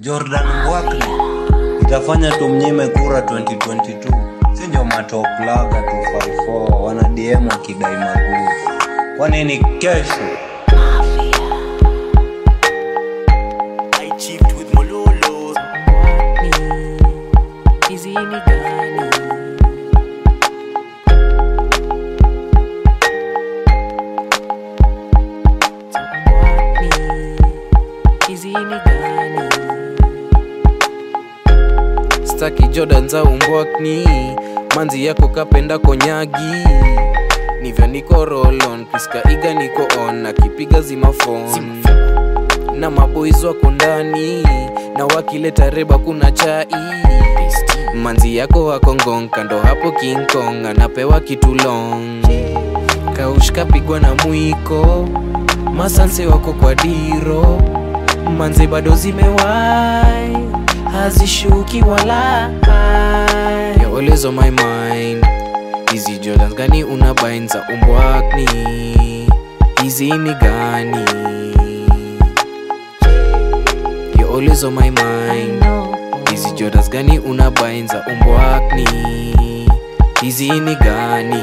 Jordan Mbwakni itafanya tumnyime kura 2022 si ndio matoplaga 254 wana DM wakidai maguvu kwa nini kesho I chipped with Mololo. Hizi ni gani? Wapi? Hizi ni gani? staki jordan za umbwakni manzi yako kapenda konyagi nivya niko rolon piska iga niko on akipiga zimafon na maboys wako ndani na wakileta reba kuna chai manzi yako wako ngong kando hapo king kong anapewa kitu long kaushka pigwa na mwiko masanse wako kwa diro manze bado zimewai hazishuki wala You're always on my mind hizi jordans gani una bain za umbwakni hizi ni gani You're always on my mind hizi jordans gani una bain za umbwakni hizi ni gani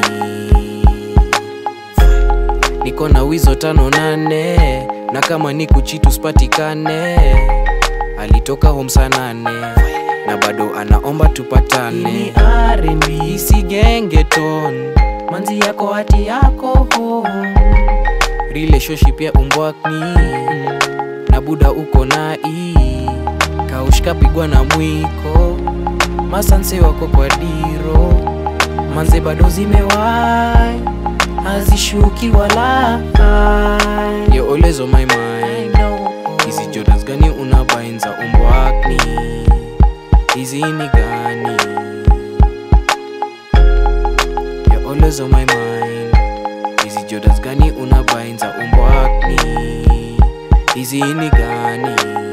niko na wizo tano nane na kama ni kuchitu spatikane alitoka home saa nane na bado anaomba Ini tupatane R&B si gengeton manzi yako hati yako home relationship ya umbwakni na buda uko nai kaushka pigwa na mwiko masanse wako kwa diro manze bado zimewai hazishuki wala You're always on my mind hizi jordans gani una bain za umbwakni hizi ni gani You're always on my mind hizi jordans gani una bain za umbwakni hizi ni gani